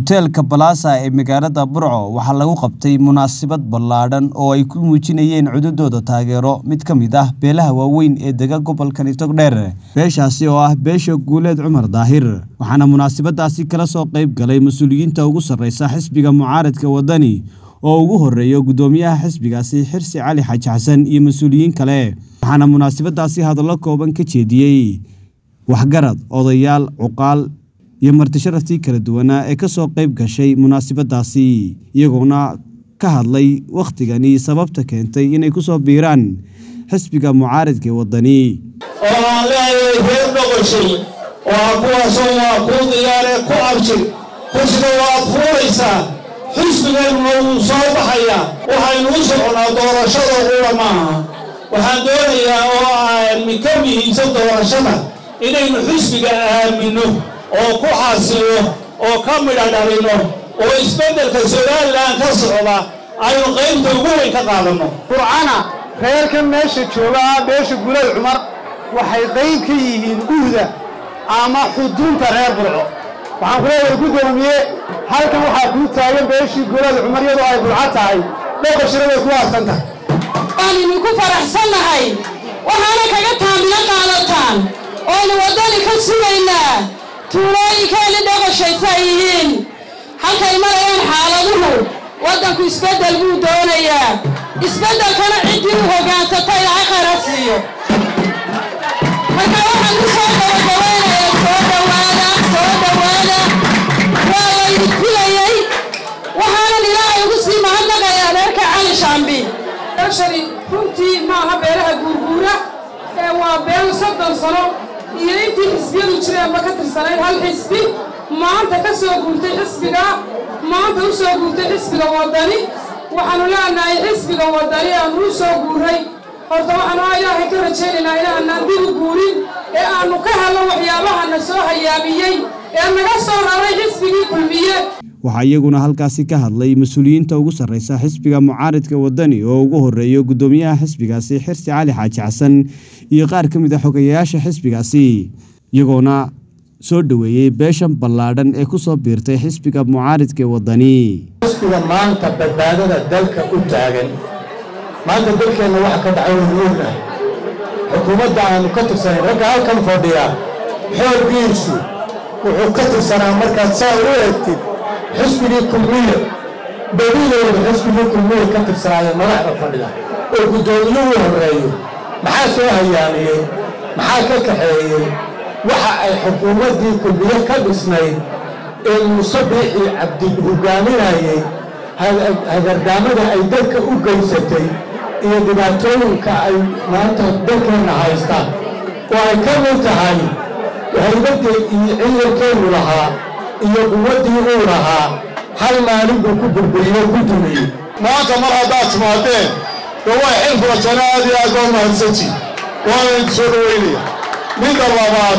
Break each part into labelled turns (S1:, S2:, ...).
S1: Hoteelka Plaza ee magaalada Burco waxaa lagu qabtay munaasabad ballaadhan oo ay ku muujinayeen codadooda taageero mid ka mid ah beelaha waaweyn ee dega gobolka Togdheer. Beeshaasi oo ah beesha Guuleed Cumar Daahir, waxaana munaasabadaasi kala soo qayb galay mas'uuliyiinta ugu sarreysa xisbiga mucaaradka waddani oo ugu horreeya guddoomiyaha xisbigaasi Xirsi Cali Xaaji Xasan iyo mas'uuliyiin kale. Waxaana munaasabadaasi hadallo kooban ka jeediyey waxgarad, odayaal, cuqaal iyo marti sharaftii kala duwanaa ee ka soo qayb gashay munaasabadaasi iyagoona ka hadlay wakhtigani sababta keentay inay ku soo biiraan xisbiga mucaaradka ee waddani.
S2: oo aan leeyahay reer noqoshay waa kuwaasoo waa kuu diyaaree ku abjir xisbiga waad fuulaysaa xisbigeennuna wuu soo baxayaa waxaynu u soconaa doorashada qura maaha waxaan doonayaa oo aan ka muhiimsan doorashada inaynu xisbiga aaminno oo ku xasilo oo ka midha dhalino oo isbeddelka somalilan ka socda aynu qaybta ugu weyn ka qaadanno
S3: burcana reerkan meesha jooga ah beesha guuleed cumar waxay qayb ka yihiin uhda ama xudunta reer burco waxaan ku leeyahay guddoomiye halkan waxaa kuu taagan beeshii guuleed cumar iyadoo ay burco tahay dhoqoshina way ku aasan tahay
S4: waan idinku faraxsannahay waxaana kaga taamilo qaadataan oonu waddani ka sugaynaa tuulooyinkeeni dhoqoshaysa ay yihiin halkay marayaan xaaladuhu waddanku isbeddel buu doonayaa isbeddelkana ciddii u hoggaansata ilaahay khayra siiyo marka waxaan ku soo gabagabeynayaa soo dhowaada soo dhowaada waa laydin filayey waxaanan ilaahay ugu sii mahadnaqayaa reerka cali shaambi
S5: shari runtii maaha beelaha guurguura ee waa beel soddon sano iyo intii xisbiyadu jireenba ka tirsanayd hal xisbi maanta ka soo guurtay xisbiga maanta u soo guurtay xisbiga waddani waxaanu leenahay xisbiga waddani aanu u soo guuray horta waxaanu ilaahay ka rajaynaynaa inaanaan dib u guurin ee aanu ka helno waxyaabahana soo hayaamiyey ee naga soo raray xisbigii kulmiye
S1: waxaa iyaguna halkaasi ka hadlay mas-uuliyiinta ugu sarreysa xisbiga mucaaradka waddani oo ugu horreeya guddoomiyaha xisbigaasi xirsi cali xaaji xasan iyo qaar ka mid a xogayaasha xisbigaasi iyagoona soo dhoweeyey beeshan ballaadhan ee ku soo biirtay xisbiga mucaaradka ee waddani
S3: xisbiga maanta badbaadada dalka u taagan maanta dalkeenna waxa ka dhacay waynu ognahay xukuumadda aanu ka tirsanayn ragga halkan fadhiya xooggiisu wuxuu ka tirsanaa markaad saa u eegtid xisbigii kulmiye bedidooda xisbigii kulmiye ka tirsanaayo madaxda fadhida oo guddoomiyuhu horreeyo maxaa soo hayaamiyey maxaa ka kaxeeyey waxa ay xukuumaddii kulmiye ka dhisnayd ee muuse biixii cabdi hogaaminayey hagardaamada ay dalka u geysatay iyo dhibaatooyinka ay maanta dalkeenna haystaan oo ay ka mid tahay haybaddii iyo ciidankeenu lahaa iyo quwaddii uu lahaa hal maalin buu ku burburiyo ku dumiyey
S2: maanta mar haddaad timaadeen dee way xil furashana aad iyo aad baa mahadsanti waana idin soo dhoweynaya midda labaad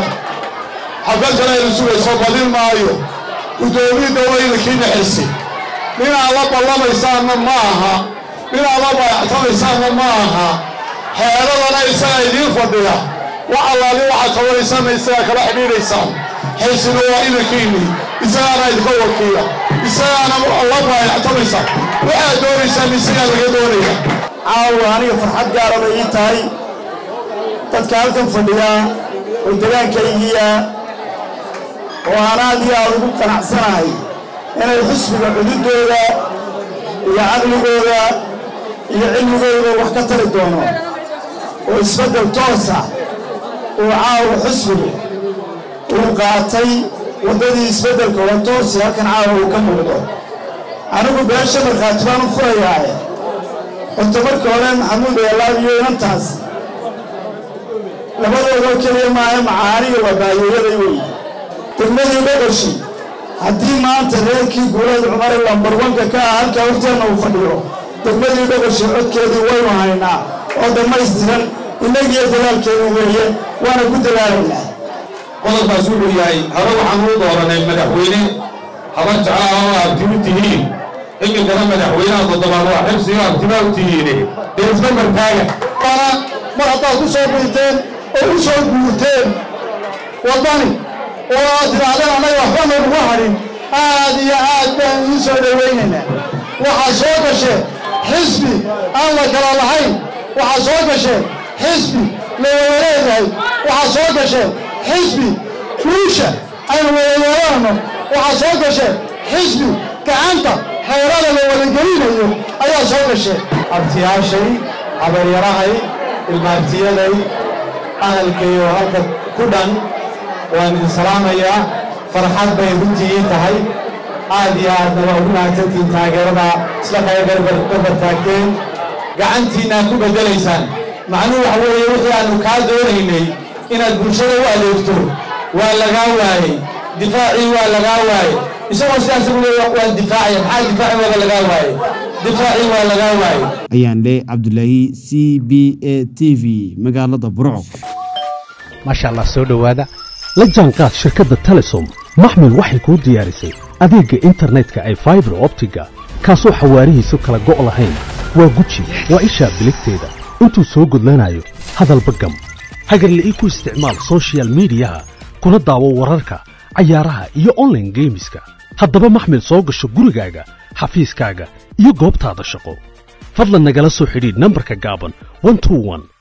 S2: xabadkan aynu sugayso badin maayo guddoomiyadda waydankiina xirsi ninaad la ballamaysaanna ma aha ninaad la bayactamaysaanna ma aha xeeradana isagaa idiin fadhiya wax allaali waxaad qabanaysaanna isagaa kala xidhiidhaysaan xilsina waa idankiinni isagaana idinka wakiila isagaana la baayactamaysa waxaad doonaysaan isagaa laga doonaya
S3: caawa aniga farxad gaaraba ii tahay dadka halkan fadhiya oo degaankaygiya oo aan aad iyo aad ugu qanacsanahay inay xisbiga cududooda iyo caqligooda iyo cilmigooda wax ka tari doono oo isbeddel toosa uu caawa xisbigu uu qaatay waddadii isbeddelka waa toosi halkan caawa uu ka muuqdo anigu beesha markhaati baan u furayaae horta marka hore maxamuud eelaabiyo inantaas labadoodoo keliya maaha macaaniga waa baayeeyaday weeye degmadii dhoqoshi haddii maanta reerkii guuleed cumare lambarwanka ka ah halkaa horteenna uu fadhiyo degmadii dhoqoshi codkeedii waynu haynaa oo dhammaystiran innagiyo dadaalkeedu weeye waana ku dadaalaynaa
S2: qodobkaas wuxuu yahay hore waxaan u dooranay madaxweyne haban jeclaa oo abtimu tihiin iminkana madaxweynaha toddobaad waa xibsiga abtimaa u tihiine dee isma martaaga
S3: mar haddaad ku soo biirteen oo u soo guurteen waddani oo aad tidhaahdeen annaga waxba nooguga hadhin
S2: aad iyo aad baan idiin soo dhowaynaynaa waxaa soo gasheen xisbi aan la kala lahayn waxaa soo gasheen xisbi la wada leedahay waxaa soo gasheen xisbi guusha aynu wada yeelanno waxaa soo gasheen xisbi gacanta xeerada la wadagelinayo ayaa soo gasheen
S3: abtiyaashay habaryarahay ilmaabtiyaday ahalkayo halka ku dhan waan idin salaamayaa farxad bay runtii tahay aad iyo aadna waa ugu mahadsantihiin taageerada isla kaya garbar taagteen gacantiinna aad ku beddelaysaan macnuhu waxa weeye wixii aannu kaa doonaynay inaad bulshada u adeegto waa lagaa waayey difaacii waa lagaa waayey isagoo sidaas ugu leeya waan difaacaya maxaa difaaci waaga lagaa waayey difaacii waa lagaa waayey
S1: ayaan le cabdulaahi c b a t v magaalada burco
S6: maasha allah soo dhowaada la jaanqaad shirkadda telesom maxmil waxay kuu diyaarisay adeegga internetka ay faibar optiga kaasoo xawaarihiisu kala go' lahayn waa guji waa ishaa biligteeda intuu soo gudlanayo hadalba gam hagarle ii ku isticmaal sochial midiyaha kuna daawo wararka cayaaraha iyo onlaine geemiska haddaba maxmil soo gasho gurigaaga xafiiskaaga iyo goobtaada shaqo fadlan nagala soo xidhiidh nambarka gaaban